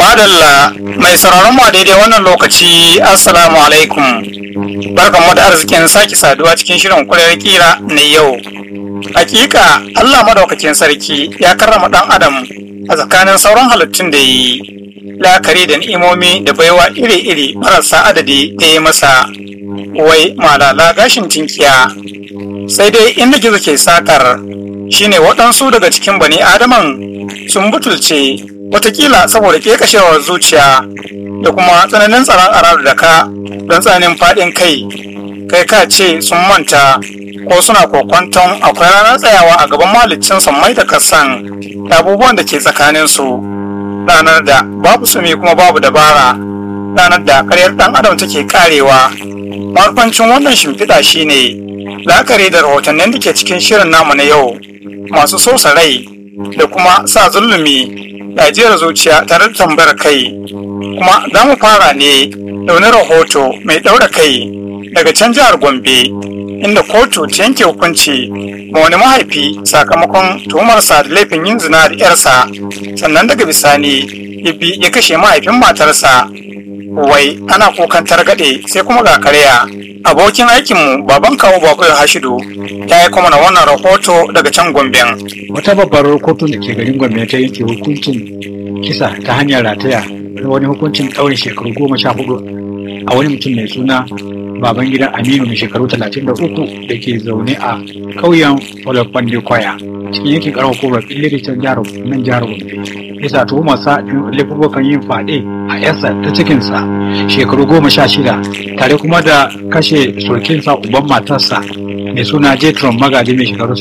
Madalla mai sauraron mu a daidai wannan lokaci Assalamu alaikum. Barkan mu da arzikin sake saduwa cikin shirin kulayar kira na yau. Hakika Allah madaukakin sarki ya karrama dan Adam a tsakanin sauran halittun da yi la'akari da ni'imomi da baiwa iri-iri marasa adadi da ya masa wai malala gashin tinkiya. Sai dai inda gizo ke sakar shine waɗansu daga cikin bani Adaman sun butulce watakila saboda kekashewar zuciya da kuma tsananin tsaron arar da ka don tsananin faɗin kai kai ka ce sun manta ko suna kokwanton akwai ranar tsayawa a gaban malicin sammai da kasan da abubuwan da ke tsakanin su ranar da babu sumi kuma babu dabara ranar da karyar ɗan adam take karewa marufancin wannan shimfiɗa shine la'akari da rahotannin da ke cikin shirin namu na yau masu sosa rai da kuma sa zulumi ajiyar zuciya tare da tambayar kai kuma za mu fara ne da wani rahoto mai ɗaura kai daga can jihar gombe inda kotu ta yanke hukunci ma wani mahaifi sakamakon tuhumarsa da laifin yin zina da yarsa sannan daga bisani ibi ya kashe mahaifin matarsa wai ana kukan targaɗe sai kuma ga karya abokin aikinmu baban kawo bakwai hashidu ya yi kuma na wannan rahoto daga can gomben wata babbar kotu da ke garin gombe ta yanke hukuncin kisa ta hanyar rataya da wani hukuncin ɗaurin shekaru goma sha hudu a wani mutum mai suna baban gidan aminu mai shekaru talatin da uku da ke zaune a ƙauyen olofande kwaya cikin yankin karamar hukumar ɓilliri can jihar nan jihar gombe bisa tuhumarsa laifukan yin faɗe a yarsa ta cikinsa shekaru goma sha shida tare kuma da kashe surkinsa uban matarsa mai suna jetron magaji mai shekaru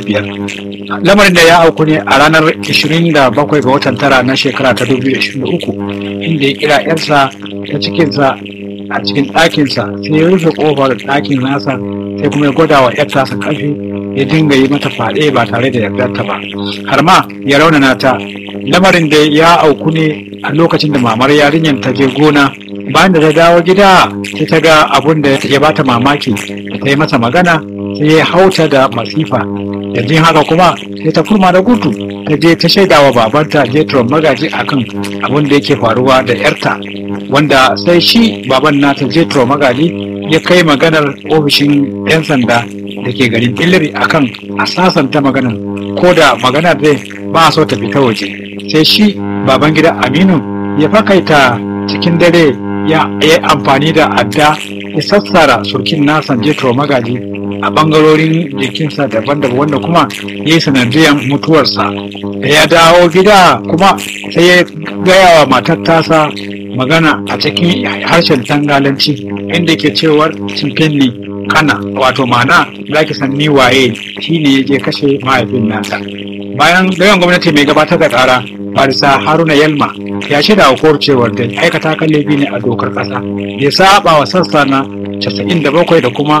65 lamarin da ya auku ne a ranar 27 ga watan tara na shekara ta 2023 inda ya kira yarsa ta cikinsa a cikin ɗakinsa sai ya rufe ƙofar ɗakin nasa sai kuma ya gwada wa yar tasa ƙarfi ya dinga yi mata faɗe ba tare da yardarta ba har ma ya raunana ta lamarin da ya auku ne a lokacin da mamar yarinyar ta je gona bayan da ta dawo gida sai ta ga abun da ya bata mamaki ta yi masa magana sai ya hauta da masifa da jin haka kuma sai ta kurma da gudu ta je ta shaida wa babanta jetron magaji akan abun da yake faruwa da yarta wanda sai shi baban nata jetro magaji ya kai maganar ofishin 'yan sanda da ke garin illiri akan a sasanta maganar ko da maganar dai ba a so ta fita waje sai shi baban gida aminu ya fakaita cikin dare ya yi amfani da adda ya sassara surkin nasan jetro magaji a bangarorin jikinsa daban-daban wanda kuma ya yi sanadiyar mutuwarsa da ya dawo gida kuma sai ya gaya wa matar tasa magana a cikin harshen tangalanci inda ke cewar cimfenni kana wato mana za ki san ni waye shine ya je kashe mahaifin nasa bayan gayan gwamnati mai gabatar da kara farisa haruna yalma ya shaida wa kowar cewar da aikata kan laifi ne a dokar kasa ya saba wa sassa na 97 da kuma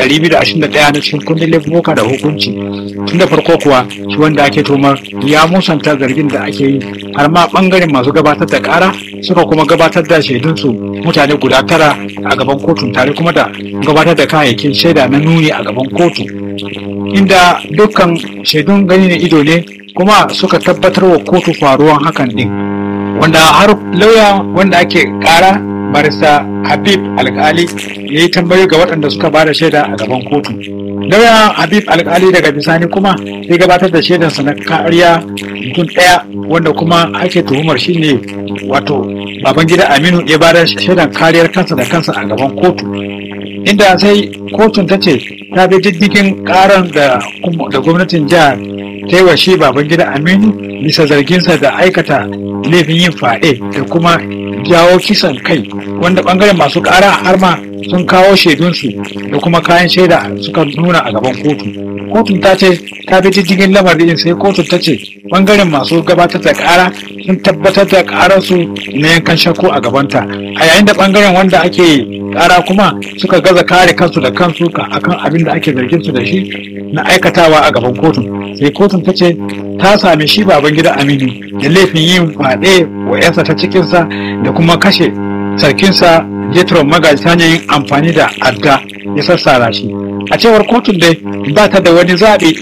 221 na cikin kundin laifuka da hukunci tun da farko kuwa shi wanda ake tomar ya musanta zargin da ake yi har ma bangaren masu gabatar da kara suka kuma gabatar da shaidunsu mutane guda tara a gaban kotun tare kuma da gabatar da kayayyakin shaida na nuni a gaban kotu inda dukkan shaidun gani na ido ne kuma suka tabbatar wa kotu faruwan hakan din wanda har lauya wanda ake kara barista habib alkali ya yi tambayi ga waɗanda suka ba da shaida a gaban kotu lauya habib alkali daga bisani kuma ya gabatar da shaidansa na kariya mutum ɗaya wanda kuma ake tuhumar shi ne wato baban gida aminu ya ba da shaidan kariyar kansa da kansa a gaban kotu inda sai kotun ta ce ta bi diddigin karan da gwamnatin jihar ta yi wa shi baban gida aminu bisa zarginsa da aikata laifin yin faɗe da kuma jawo kisan kai wanda bangaren masu ƙara har ma sun kawo shaidunsu da kuma kayan shaida suka nuna a gaban kotu kotun ta ce ta bi diddigin lamarin sai kotun ta ce bangaren masu gabatar da ƙara sun tabbatar da ƙararsu na yankan shakku a gabanta a yayin da bangaren wanda ake ƙara kuma suka gaza kare kansu da kansu akan abin da ake zargin su da shi na aikatawa a gaban kotun sai kotun ta ce ta sami shi baban gida aminu da laifin yin faɗe wa yansa ta cikinsa da kuma kashe sarkinsa jetron magaji ta hanyar yin amfani da adda ya sassara shi a cewar kotun dai ba ta da wani zaɓi